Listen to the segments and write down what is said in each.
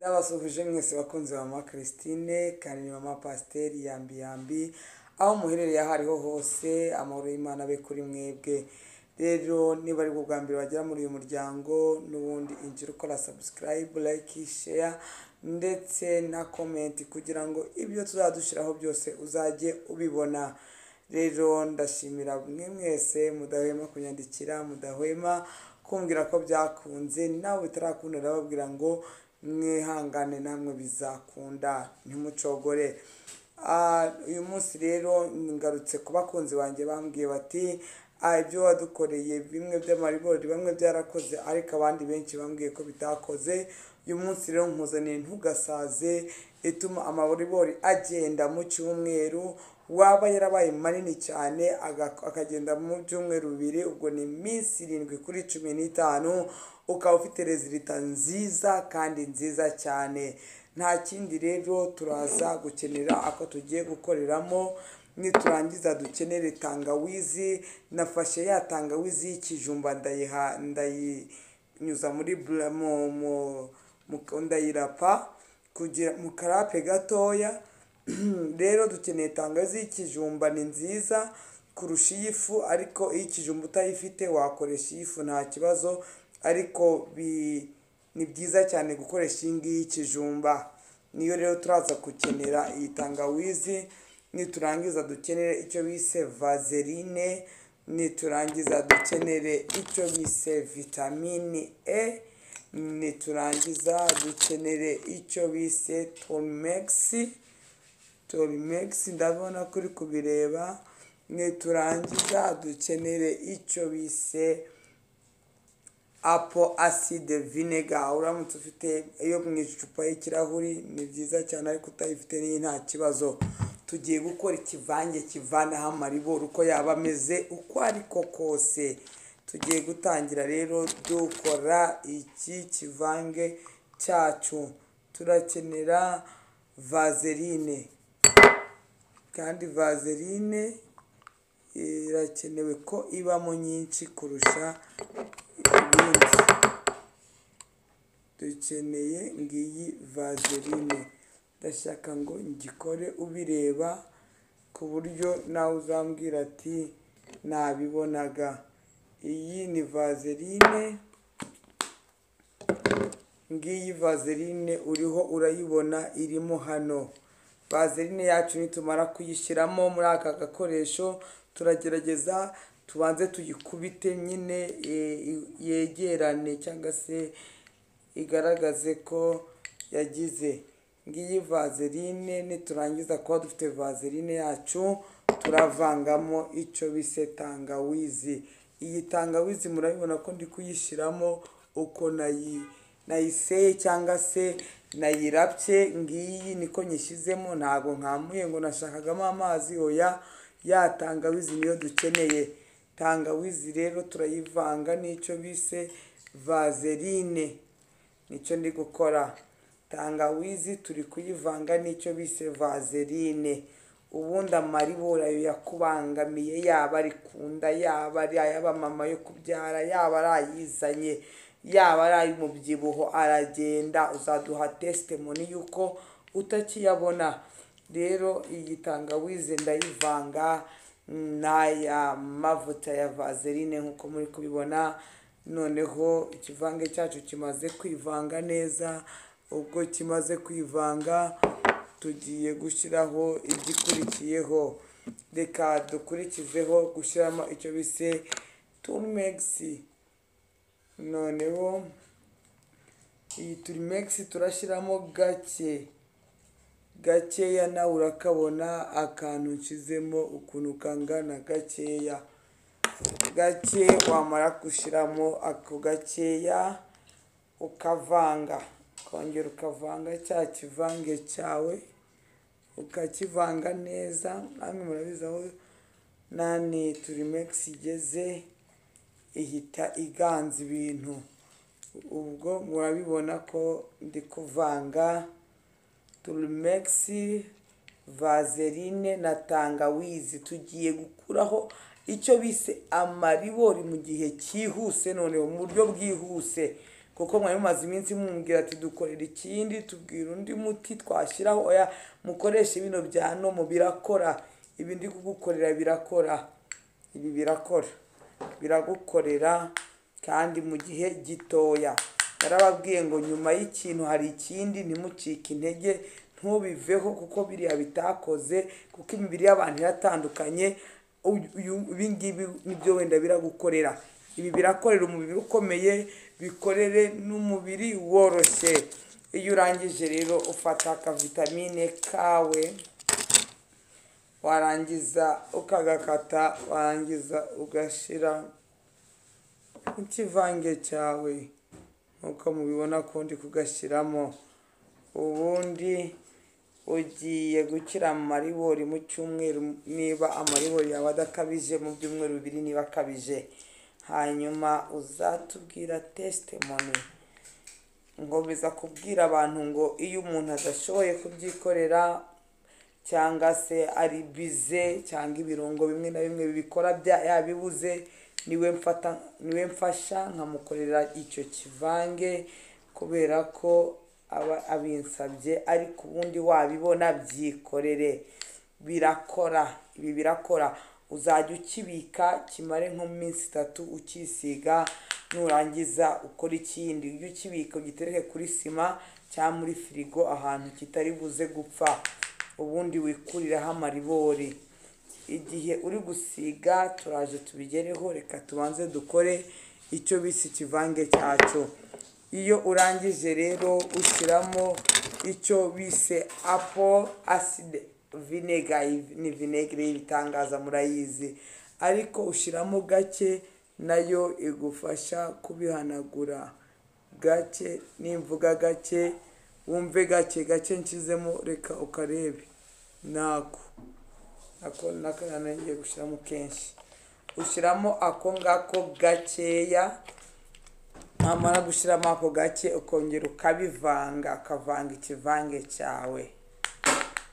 Ndabasuhuje mwese bakunzi ba mama Christine kandi ni mama Pasiteri yambi yambi aho muherereye aho ariho hose amahoro y'Imana abe kuri mwebwe rero niba ari bwo bwa mbere wagera muri uyu muryango n'ubundi injira ukora subscribe like share ndetse na comment kugira ngo ibyo tuzadushyiraho byose uzajye ubibona rero ndashimira mwe mwese mudahwema kunyandikira mudahwema kumbwira ko byakunze nawe bitarakunda ndababwira ngo mwihangane namwe bizakunda ntimucogore Ah, uyu munsi rero ngarutse ku bakunzi banjye bambwiye bati "Ah, ibyo wadukoreye bimwe by'amaribori bamwe byarakoze ariko abandi benshi bambwiye ko bitakoze uyu munsi rero nkuzaniye ntugasaze ituma amaribori agenda mu cyumweru waba yarabaye manini cyane aga- akagenda mu byumweru bibiri ubwo ni iminsi irindwi kuri cumi n'itanu ukaba ufite rezilita nziza kandi nziza cyane nta kindi rero turaza gukenera ako tugiye gukoreramo niturangiza dukenere tangawizi nafashe ya tangawizi y'ikijumba ndayiha ndayinyuza muri bla- mu, mu, mu ndayirapa kugira mu karape gatoya rero dukeneye tangawizi y'ikijumba ni nziza kurusha iy'ifu ariko iyo ikijumba utayifite wakoresha iy'ifu nta kibazo ariko bi, ni byiza cyane gukoresha iyi ngiyi y'ikijumba niyo rero turaza gukenera iyi tangawizi niturangiza dukenere icyo bise vaseline niturangiza dukenere icyo bise vitamini e niturangiza dukenere icyo bise tomegisi torimegisi ndabona kuri kubireba niturangiza dukenere icyo bise apo aside vinega uramutse ufite iyo mu icupa y'ikirahuri ni byiza cyane ariko utayifite n'iyi nta kibazo tugiye gukora ikivange kivanaho amaribori uko yaba ameze uko ariko kose tugiye gutangira rero dukora iki kivange cyacu turakenera vaseline kandi vaseline irakenewe ko ibamo nyinshi kurusha ibindi dukeneye ngiyi vaseline ndashaka ngo ngikore ubireba ku buryo nawe uzambwira ati nabibonaga iyi ni vaseline ngiyi vaseline uriho urayibona irimo hano vaseline yacu nitumara kuyishyiramo muri aka gakoresho turagerageza tubanze tuyikubite nyine e- i- yegerane cyangwa se igaragaze ko yagize ngiyi vaseline niturangiza kuba dufite vaseline yacu turavangamo icyo bise tangawizi iyi tangawizi murabibona ko ndi kuyishyiramo uko nayi nayiseye cyangwa se nayirapye ngiyi niko nyishyizemo ntabwo nkamuye ngo nashakagamo amazi oya ya tangawizi niyo dukeneye tangawizi rero turayivanga n'icyo bise vaseline nicyo ndi gukora tangawizi turi kuyivanga n'icyo bise vaseline ubundi amaribori ayo yakubangamiye yaba ari ku nda yaba ari ayaba mama yo kubyara yaba ari ayizanye yaba ari ay'umubyibuho aragenda uzaduha testimoni y'uko utakiyabona rero iyi tangawizi ndayivanga n'aya mavuta ya vaseline nk'uko muri kubibona noneho ikivange cyacu kimaze kwivanga neza ubwo kimaze kwivanga tugiye gushyiraho igikurikiyeho reka dukurikizeho gushyiramo icyo bise turmegisi noneho iyi turimegisi turashyiramo gake gakeya nawe urakabona akantu nshizemo ukuntu kangana gakeya gake wamara gushyiramo ako gakeya ukavanga ukongera ukavanga cya kivange cyawe ukakivanga neza namwe murabizi aho nani turimegisi igeze ihita iganza ibintu ubwo murabibona ko ndi kuvanga turumegisi vaseline na tangawizi tugiye gukuraho icyo bise amaribori mu gihe cyihuse noneho mu buryo bwihuse kuko mwari mumaze iminsi mumubwira ati dukorera ikindi tubwira undi muti twashyiraho oya mukoreshe bino bya nomo birakora ibi ndi kugukorera birakora ibi birakora biragukorera kandi mu gihe gitoya yarababwiye ngo nyuma y'ikintu hari ikindi ntimucike intege ntubiveho kuko biriya bitakoze kuko imibiri y'abantu iratandukanye uyu- uyu- ibingibi nibyo wenda biragukorera ibi birakorera umubiri ukomeye bikorere n'umubiri woroshye iyo urangije rero ufata akavitamine kawe warangiza ukagakata warangiza ugashira ikivange cyawe nk'uko mubibona ko ndi kugashyiramo ubundi ugiye gukira amaribori mu cyumweru niba amaribori yawe adakabije mu byumweru bibiri niba akabije hanyuma uzatubwira testimoni nkomeza kubwira abantu ngo iyo umuntu adashoboye kubyikorera cyangwa se ari bize cyangwa ibirungo bimwe na bimwe bibikora bya- yabibuze niwe mfata niwe mfasha nkamukorera icyo kivange kubera ko aba abinsabye ariko ubundi wabibona byikorere birakora ibi birakora uzajya ukibika kimare nko mu minsi itatu ukisiga nurangiza ukora ikindi ujye ukibika ugitereke kuri sima cyangwa muri firigo ahantu kitari buze gupfa ubundi wikuriraho amaribori igihe uri gusiga turaje tubigereho reka tubanze dukore icyo bise ikivange cyacyo iyo urangije rero ushyiramo icyo bise apo aside vinega ni vinegere y'ibitangaza murayizi ariko ushyiramo gake nayo igufasha kubihanagura gake nimvuga gake wumve gake gake nshizemo reka ukarebe nako ako nako ngiye gushyiramo kenshi ushyiramo ako ngako gakeya wamara gushyiramo ako gake ukongera ukabivanga ukavanga ikivange cyawe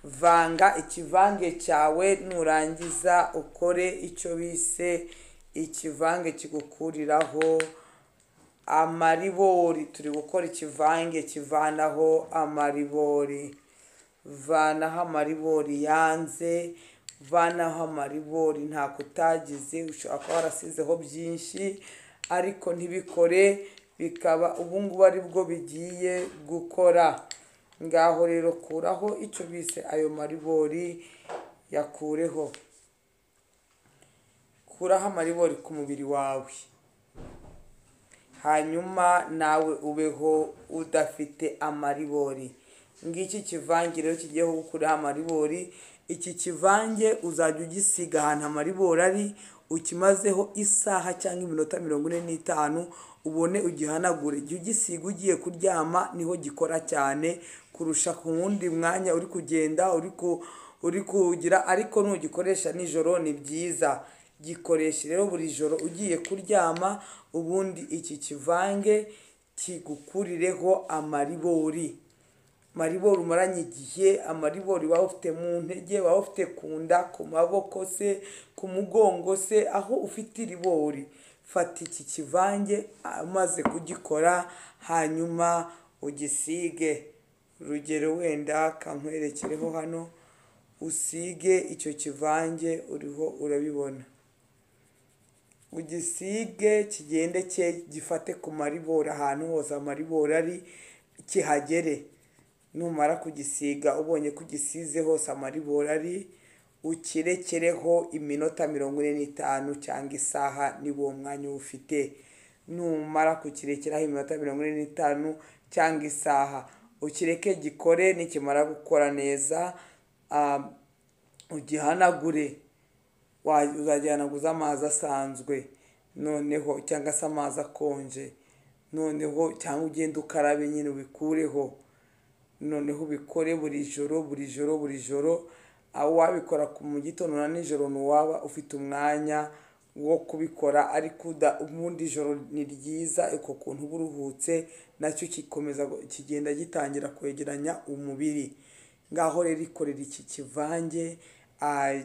vanga ikivange cyawe nurangiza ukore icyo bise ikivange kigukuriraho amaribori turi gukora ikivange kivanaho amaribori vanaho amaribori yanze vanaho amaribori ntako utagize ushobora kuba warasizeho byinshi ariko ntibikore bikaba ubungubu aribwo bigiye gukora ngaho rero kuraho icyo bise ayo maribori yakureho kuraho amaribori ku mubiri wawe hanyuma nawe ubeho udafite amaribori ngiki kivange rero kigiyeho gukuraho amaribori iki kivange uzajya ugisiga ahantu amaribori ari ukimazeho isaha cyangwa iminota mirongo ine n'itanu ubone ugihanagure jya ugisiga ugiye kuryama niho gikora cyane kurusha ku wundi mwanya uri kugenda uri ku uri kuwugira ariko nugikoresha nijoro ni byiza gikoreshe rero buri joro ugiye kuryama ubundi iki kivange kigukurireho amaribori amaribori umaranye igihe amaribori waba ufite mu ntege waba ufite ku nda ku maboko se ku mugongo se aho ufite iribori fata iki kivange amaze kugikora hanyuma ugisige urugero wenda kankwerekereho hano usige icyo kivange uriho urabibona ugisige kigende cye gifate ku maribori ahantu hose amaribori ari kihagere numara kugisiga ubonye ko ugisize hose amaribori ari ukirekereho iminota mirongo ine n'itanu cyangwa isaha niba uwo mwanya uwufite numara kukirekeraho iminota mirongo ine n'itanu cyangwa isaha ukireke gikore nikimara gukora neza ah, ugihanagure wa- uzagihanaguza amazi asanzwe noneho cyangwa se amazi akonje noneho cyangwa ugende ukarabe nyine ubikureho noneho ubikore buri joro buri joro buri joro aho wabikora ku mu gitondo na nijoro ntiwaba ufite umwanya wo kubikora ariko uda- ubundi joro ni ryiza uko kuntu uba uruhutse nacyo kikomeza gu- kigenda gitangira kwegeranya umubiri ngaho rero ikorera iki kivange ah,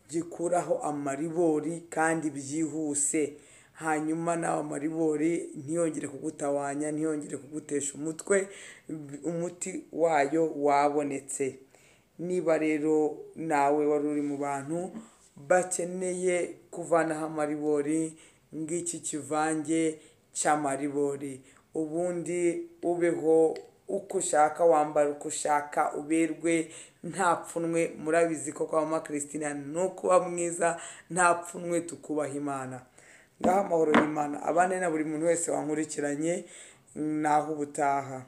gikuraho amaribori kandi byihuse hanyuma nawe amaribori ntiyongere kugutawanya ntiyongere kugutesha umutwe umuti wayo wabonetse niba rero nawe wari uri mu bantu bakeneye kuvanaho amaribori ng'iki kivange cy'amaribori ubundi ubeho uko ushaka wambara uko ushaka uberwe nta pfunwe murabizi ko kwa mama christine ni ukuba mwiza nta pfunwe tukubaha imana ngaho amahoro y'imana abane na buri muntu wese wankurikiranye naho ubutaha